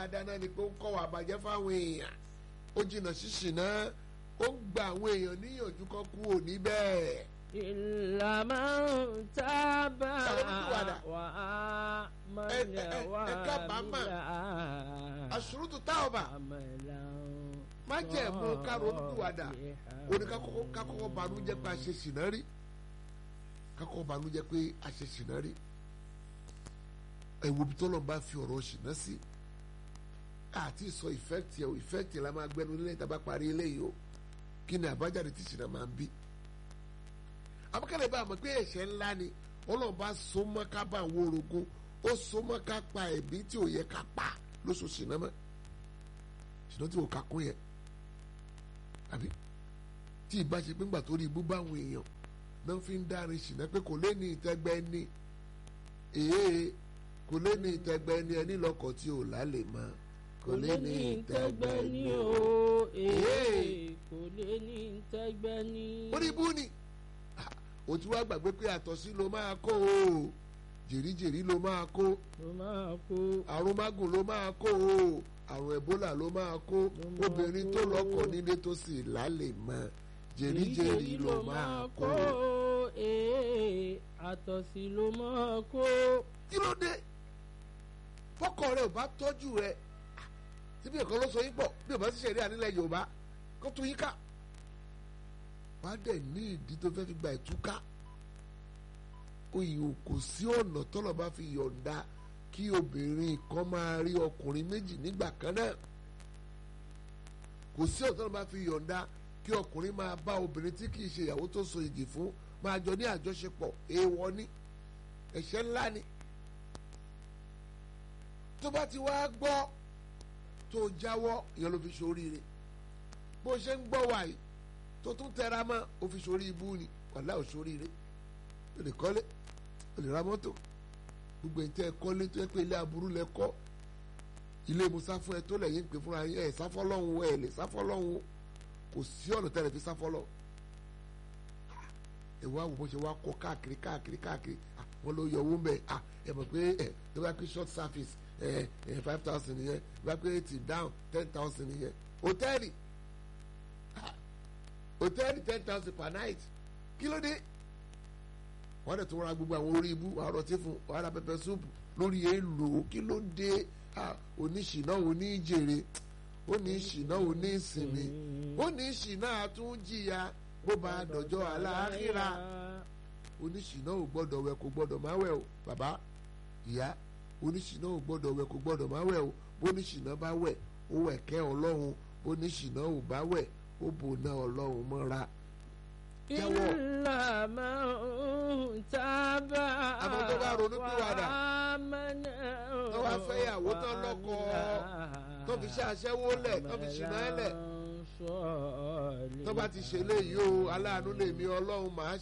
dáadáa náà ni pé ó ń kọ́ wà bàjẹ́ fáwọn èèyàn ó jìnnà ṣíṣì náà ó ń gba àwọn èèyàn níyànjú kan kú òní bẹ́ẹ̀. إلا من تاب Ṣàlùwàdà. وآمن Ẹ- ẹ- ẹ- ẹ kábàámọ̀. وعمل àṣùrùtù táọ̀bà عملا májẹ̀mú kárọ̀ọ́dúnwàdà صالحا. òní kakọ́kọ́ banújẹ́ pé a ṣe ṣìnà rí kakọ́kọ́ banújẹ́ pé a ṣe ṣìnà rí ẹ̀wò bí tọ́lọ̀ bá fi ọ̀rọ̀ ṣìnà sí àti sọ ìfẹ́kìtì ẹ̀ ìfẹ́kìtì la máa gbẹnu nílẹ̀ tá a bá parí eléyìí o kí ni àbájáde tí ṣìnà máa ń bí abúkẹ́lẹ́ bá a mọ̀ pé ẹ̀ṣẹ̀ ńlá ni ọlọ́run bá so mọ́ ká bá àwọn orogún ó so mọ́ ká pa ẹ̀bí tí ò yẹ ká pa lóṣù ṣìnà mọ́ ṣìnà tí ò ká kún yẹn àbí tí ìbá ṣe pé ńgbà tó rí ibú báwọn èèyàn náà fi ń dárin ṣìnà pé kò lé ní ìtẹ́gbẹ́ ní èé kò lé ní ìtẹ́gbẹ́ ní ẹni lọ́kọ̀ tí ò lálẹ́ mọ́ kò lé ní ìtẹ́gbẹ́ ní ní o. o Ee. kò lè ní ìtẹ́gbẹ́ ní. orí ibú ni Ah, o ti wá gbàgbé pé àtọ̀sí ló máa kó o jèríjèrí ló máa kó ló máa kó àrùn mágùn ló máa kó o àrùn ẹ̀bólà ló máa kó máa obìnrin kó. tó lọ́kọ nílé tó sì lálẹ́ mọ́ jèríjèrí ló máa kó o. ee àtọ̀sí ló máa kó. kí ló dé fọkọ rẹ ò bá tọ́jú rẹ síbi ẹ̀kọ́ ló sọ yín pọ̀ bí ò bá sì ṣẹ̀rí ànílẹ̀ yorùbá kó tún yín ká wàá dẹ̀ ní ìdí tó fẹ́ fi gba ìtúká oyè kò sí ọ̀nà tọ́lọ̀ bá fi yọ̀ǹda kí obìnrin kan máa rí ọkùnrin méjì nígbà kan náà kò sí ọ̀nà tọ́lọ̀ bá fi yọ̀ǹda kí ọkùnrin máa bá obìnrin tí kì í ṣe ìyàwó tó so igi fún máa jọ ní àjọṣepọ̀ èèwọ̀ ni ẹ̀ṣẹ̀ ńlá ni tó bá ti wá gbọ́ tó jáwọ́ ìyẹn ló fi ṣoríire bó ṣe ń gbọ́ wàyí tó tún tẹra mọ́ ó fi ṣorí ibú ni wàhálà ò ṣoríire ó lè kọ́lé ó lè ra mọ́tò gbogbo ẹ̀ tẹ́ ẹ kọ́lé tó yẹ pé ilé aburú lẹ kọ́ ilé musa fún ẹ tó lẹ́yìn pé fúnra yín ẹ̀ sáfọ́lọ́hún ẹ̀ lè sáfọ́lọ́hún kò sí ọ̀nà tẹ́lẹ̀ fi sáfọ́lọ́ ẹ wá wò bó ṣe wá kọ́ káàkiri káàkiri káàkiri ah, wọ́n ló yọ owó ń bẹ̀ ah, ẹ mọ̀ pé ẹ tó bá pé short service ẹ ẹ five thousand nìyẹn bá pé tip down ten thousand nìyẹn hòtẹ́ẹ̀lì ah, hòtẹ́ẹ̀lì ten thousand per night kí ló dé wọ́n dẹ̀ tó ra gbogbo àwọn orí ibú wàá rọtí fún wàá ra pẹpẹ súùpù lórí èèlò kí ló dé ah, oníṣìná oníjèrè oníṣìná oníṣìnmi oníṣìná àtúnjìyà bó bá dọjọ́ aláàkírà oníṣìná ò gbọ́dọ̀ wẹ̀ kò gbọ́dọ̀ má wẹ̀ o bàbá ìyá oníṣìná ò gbọ́dọ̀ wẹ̀ kò gbọ́dọ̀ má wẹ̀ o bóníṣìná bá wẹ̀ ó wẹ̀ kẹ́ ọlọ́run bóníṣìná ò bá wẹ̀ ó bò ná ọlọ́run mọ́ra. Jẹ́wọ́. إلا من تاب Àmọ́ tó bá ronú pìwàdà, وآمن tó bá fẹ́ ìyàwó tán lọ́kọ, tó fi ṣe aṣẹ́wó lẹ̀ tó fi ṣìnà ẹ̀ lẹ̀ وعمل tó bá ti ṣe léyìí o aláàánú lèmi ọlọ́run màá